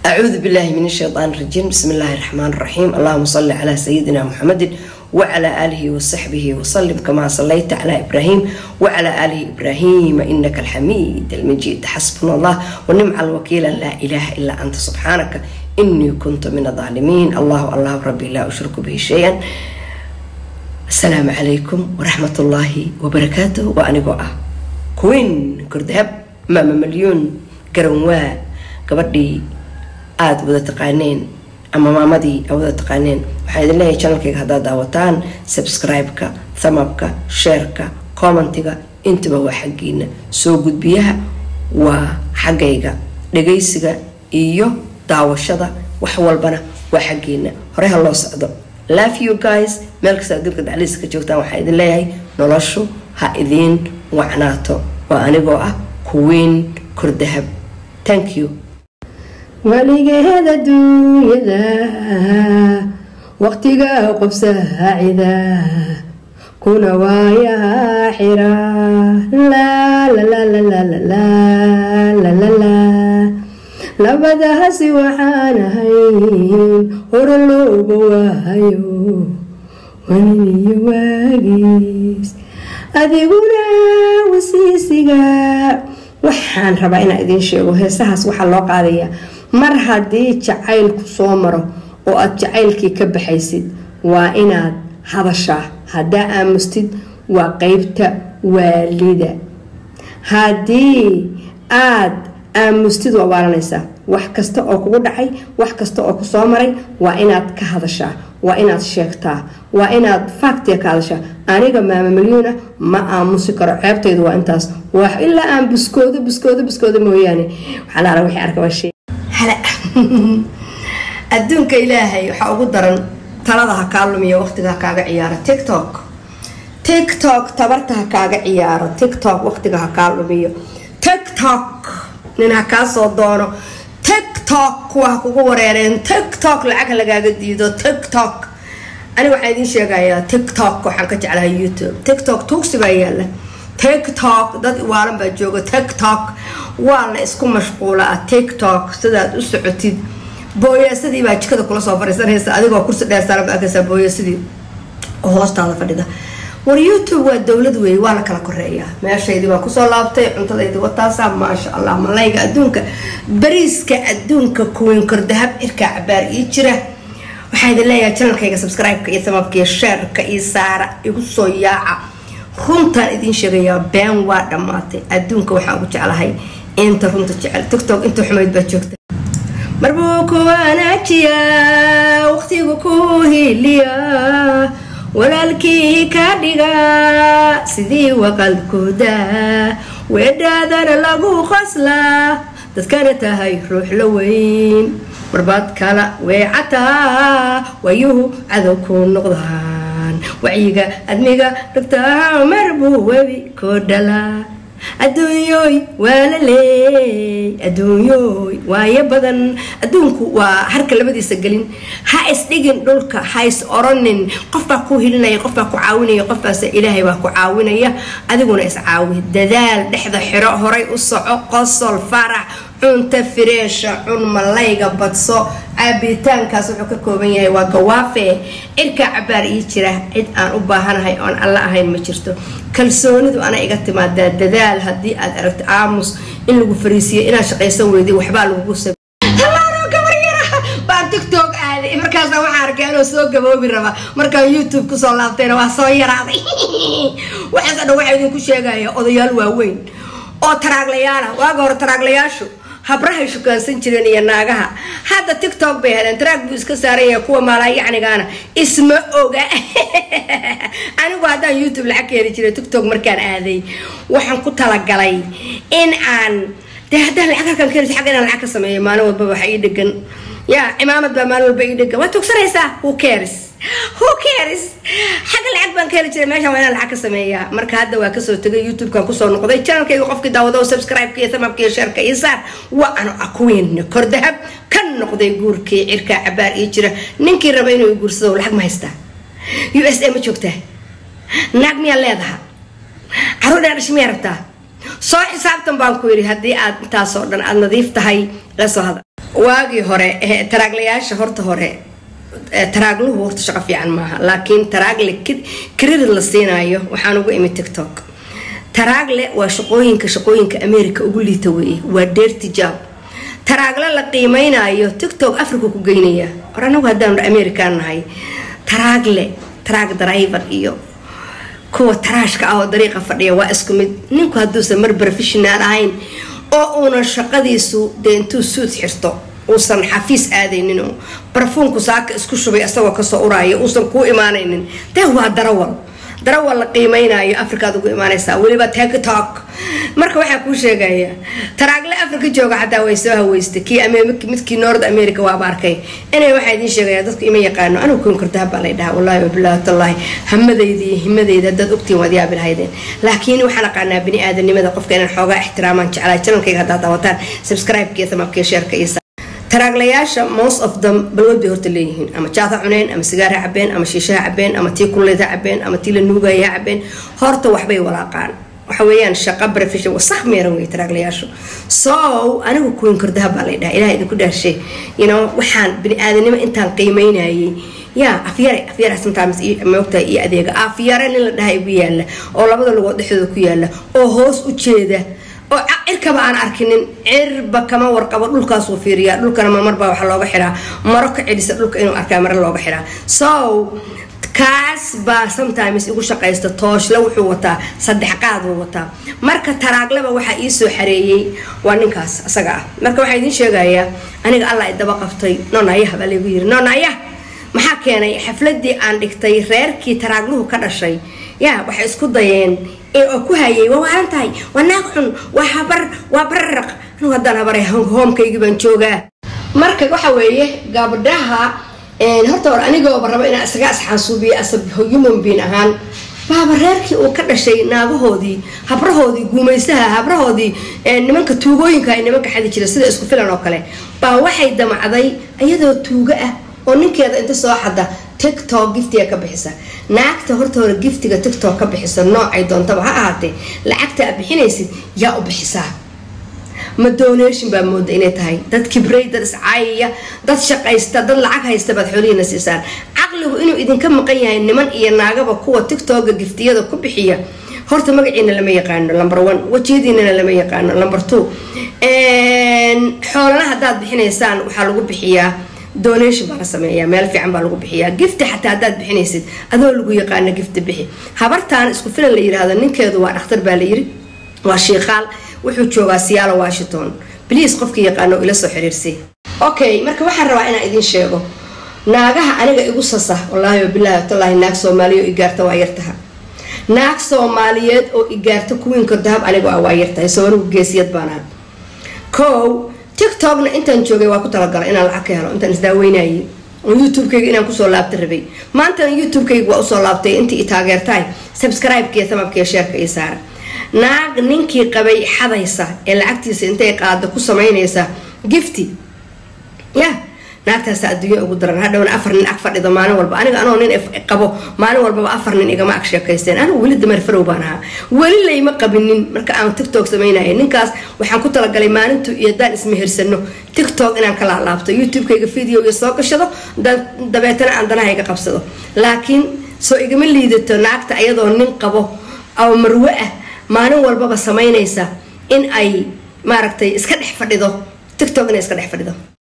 أعوذ بالله من الشيطان الرجيم بسم الله الرحمن الرحيم اللهم صل على سيدنا محمد وعلى آله وصحبه وسلم كما صليت على إبراهيم وعلى آله إبراهيم إنك الحميد المجيد حسبنا الله ونعم الوكيل لا إله إلا أنت سبحانك إني كنت من الظالمين الله الله ربي لا أشرك به شيئا السلام عليكم ورحمة الله وبركاته وأنا قوة كوين كردهب ماما مليون قرنوا قبردي aada wada taqaaneen ama maamadii a wada taqaaneen waxaa idin leeyahay janalkayga haddaad daawataan subscribe-ka thamabka sheerka commentiga intaba waa xaggiina soo gudbiyaha waa xaggayga dhagaysiga iyo daawashada wax walbana waa xaggiina hore ha loo socdo love you guys meel kasta adduunka dacliisa ka joogtaan waxaa idin leeyahay noloshu ha idiin wacnaato waa anigoo ah kuweyn kordahab thank you weligeed adduunyada waqtiga qof saacida kuna waayaha xira labadaasi waxaan ahayn hore looga waayo waniniyo waagiis adiguna wasiisiga waxaan rabaa inaan idiin sheego heesahaas waxaa loo qaadayaa mar haddii jacaylku soo maro oo aada jacaylkii ka baxaysid waa inaad hadashaa haddaa aamustid waa qeybta waalida haddii aad aamustid waa waalanaysaa wax kasta oo kugu dhacay wax kasta oo kusoo maray waa inaad ka hadashaa waa inaad sheegtaa waa inaad faaktiga ka hadashaa aniga maama milyuuna ma aamusi karo ceebtaydu waa intaas wax ilaa aan biskoodo biskoodo biskoodo mooyaane waxaa laala wixii arka waa shay hala adduunka ilaahay waxaa ugu daran talada ha kaa lumiyo waqtiga ha kaaga ciyaaro tiktok tiktok tabarta ha kaaga ciyaaro tiktok waqtiga ha kaa lumiyo tiktok nin ha kaa soo doono tiktok kuwa ha kugu wareereen tiktok lacag ha lagaaga diido tiktok aniga waxaan idiin sheegayaa tiktok waxaan ka jeclahay youtube tiktok tuugsi baa yaala tiktok dad waalan baa jooga tiktok waa la isku mashquulaa tiktok sidaad u socotid booyaasadii baa jikada kula soo fariisanaysa adigoo kursi dheer saaran ba arkaysaa booyaasadii oo hoostaada fadhida war youtube waa dowlad weeye waa la kala koreeyaa meeshaydii baa kusoo laabtay cuntadaydii wataasaa maasha allah malayga adduunka bariiska adduunka kuweyn kordahab irkaa cabaar ii jira waxaa idin leeyahay janalkayga subscribe-ka iyo samabka iyo sheerka iyo saara igu soo yaaca runtaan idiin sheegayaa been waa dhammaatay adduunka waxaan ugu jeclahay inta runta jecel tictok inta xumayd baa joogta marbuu ku wanaajiyaa waqtigu ku hiliya walaalkii ka dhiga sidii waqalkooda weedhaadana lagu qoslaa dadkana tahay ruux la weyn marbaad kala weecataa wayuhu cadow ku noqdaan wacyiga admiga dhagtaa mar buu webi koo dhalaa adduunyooy waa la leey adduunyooy waayo badan adduunku waa harka labadiisa gelin ha isdhigin dhulka ha is oranin qofbaa ku hilinaya qofbaa ku caawinaya qofbaas ilaahay baa ku caawinaya adiguna iscaawi dadaal dhexda xiro horay u soco qosol farax cunta fireesha cun malayga badso caabitaankaas wuxuu ka kooban yahay waa gawaafe cirkaa cabaar ii jira cid aan u baahanahay oon alla ahayn ma jirto kalsoonidu ana iga timaadaa dadaal haddii aad aragto aamus in lagu fariisiyo inaad shaqaysan weyday waxbaa lagugu baan tictok aaday markaasa waxaa arkay anoo soo gaboobi raba markaan youtube kusoo laabtayna waa soo yaraaday waxaasoo dhan waxaa idinku sheegaya odayaal waaweyn oo taraaglayaala waaga hore taraaglayaashu habrahay shukaansan jireen iyo naagaha hadda tictok bay heleen taraag buu iska saaraya kuwa maalaayacnigaana isma oga anigu haddaan youtube lacag ka heli jiray tictok markaan aaday waxaan ku talagalay in aan dee haddaan lacag halkaan ka heli xagga inaan lacag ka sameeyo maalin walba waxa ii dhegan yaa cimaamad baa maalin walba ii dhegan waa tugsanaysaa who cares who cares xagga lacag baan ka heli jiray meeshaan waa inaan lacag ka sameeyaa marka hadda waa kasoo tegay youtube-kan kusoo noqday channelkayga qofkii daawado subscribe-ka iyo samabka iyo sheerka iyo saar waa anu akuweyn kordahab ka noqday guurkii cirkaa cabaar ii jira ninkii raba inuu guursado lacag ma haystaa u s a ma joogtaa naag miyaa leedaha caruur dhaan dhashi miyaa rabtaa soo xisaabtan baan ku yidhi haddii aad intaasoo dhan aada nadiif tahay la soo hada waagii hore taraaglayaasha horta hore taraagluhu horta shaqo fiican maaha laakiin taraagle credit la siinaayo waxaan ugu imid tiktok taraagle waa shaqooyinka shaqooyinka america ugu liita weeye waa deerti jaab taraagle la qiimeynayo tiktok africa ku geynaya or anagu haddaanu american nahay taraagle taraag driver iyo kuwa taraashka ah oo dariiqa fadhiya waa isku mid ninku hadduusan mar professional ahayn oo uunan shaqadiisu dee intuu suud xirto uusan xafiis aadaynin oo barfuunku saaka isku shubay asagoo kasoo uraayo uusan kuu imaanaynin dee waa darawal darawal la qiimeynayo afrikaad ugu imaanaysaa weliba tiktok marka waxaa kuu sheegaya taraagle africa jooga xataa way soo haweystay kii midkii nord america waaba arkay inay waxaa idiin sheegaya dadku ima yaqaano anigu kun kordaha baa lay dhahaa wallaahi wabilaahi tallaahi hamadayda iyo himadayda haddaad ogtiin waad yaabi lahaydeen laakiin waxaan aqaanaa bini aadanimada qofka inaan xoogaa ixtiraamaan jeclaa channelkayga haddaad daawataan subscribe-kiiyo thamabkiiyo sheerka iyo taraaglayaasha most of them balwad bay horta leeyihiin ama jaad ha cuneen ama sigaar ha cabeen ama shiisha ha cabeen ama tii kulleyd ha cabeen ama tii la nuugaya ha cabeen horta waxbay walaaqaan waxa weeyaan shaqa barafisha wasakh meeran wey taraaglayaashu so anigu kuwin kordaha baa lay dhaha ilaha idinku dhaarshe you know waxaan bini aadanimo intaan qiimeynayay yaa afyare afyare sometimes moogtahay iyo adeega afyare nin la dhaha igu yaala oo labada lugood dhexdooda ku yaala oo hoos u jeeda oo cirkaba aan arkinin cirba kama warqabo dhulkaasuu fiiriyaa dhulkana mamarbaa waxa looga xiraa maro ka celisa dhulka inuu arkaa maro looga xiraa so kaas baa sometimes igu shaqaysta tooshle wuxuu wataa saddex qaad buu wataa marka taraagleba waxaa ii soo xareeyey waa ninkaas asaga ah marka waxaa idiin sheegayaa aniga allah idaba qabtay noonayah baa laygu yiri noonayah maxaa keenay xafladii aan dhigtay reerkii taraagluhu ka dhashay yaa waxay isku dayeen oo ku hayay waa waalan tahay waa naag xun waa habar waa bararaq anigu haddaan habaray hoomkaygii baan joogaa marka waxa weeye gabdhaha horta hore anigooba rabo inaan isaga asxaansuubiyo asab human being ahaan baaba reerkii uu ka dhashay naagahoodii habrahoodii guumaysaha habrahoodii nimanka tuugooyinka ay nimanka xadi jira sida isku filan oo kale baa waxay damacday iyadoo tuugo ah oo ninkeeda inta soo xada tiktok giftiga ka bixisa naagta horta hore giftiga tiktok ka bixisa noocay doontaba ha ahaatee lacagta aad bixinaysid yaa u bixisaa ma donation baa mooda inay tahay dad kibrey dad iscaayaya dad shaqaysta dad lacag haysta baad xoolihiina siisaan caqligu inuu idinka maqan yahay niman iyo naagaba kuwa tiktoka giftiyada ku bixiya horta magaciina lama yaqaano number one wajiyadiinana lama yaqaano number two xoolana haddaad bixinaysaan waxaa lagu bixiyaa donation baa la sameeyaa meel fiican baa lagu bixiyaa gifti xataa haddaad bixinaysid adoo lagu yaqaano gifti bixi habartaan isku filan la yiraahdo ninkeedu waa dhakhtar baa la yiri waa shiiqaal wuxuu joogaa siyaalo washington bliis qofkii yaqaano ila soo xiriirsay okay marka waxaan rabaa inaan idiin sheego naagaha aniga igu sasa wallaahi wabilaahi watallaahi naag soomaaliya oo igaarta waa yartaha naag soomaaliyeed oo igaarta kuwiinka dahab aniga waa yartahay soo anigu geesiyad baan aha kow tiktokna intaan joogay waa ku talagalay inaan lacag ka helo intaan isdaaweynayay oo youtube-kayga inaan kusoo laabta rabay maantana youtube-kayga waa usoo laabtay intii i taageertahay subscribe-kiiyo tamabkiiyo sheerka iyo saara naag ninkii qabay xadaysa ee lacagtiisa intay qaada ku samaynaysa gifti ya naagtaasa adduunya ugu daran hadhowna afar nin ag fadhido maalin walba aniga anoo nin qabo maalin walbaba afar nin igama ag sheekaysteen anigu weli damar farow baan ahaa weli layma qabinin marka aan tiktok samaynaya ninkaas waxaan ku talagalay maalintu iyo haddaan ismehersano tiktok inaan ka laalaabto youtube-kayga video iyo soo gashado dabeetana aan danahayga qabsado laakiin soo igama liidato naagta ayadoo nin qabo oo marwe ah maalin walbaba samaynaysa in ay maaragtay iska dhex fadhido tiktok inay iska dhex fadhido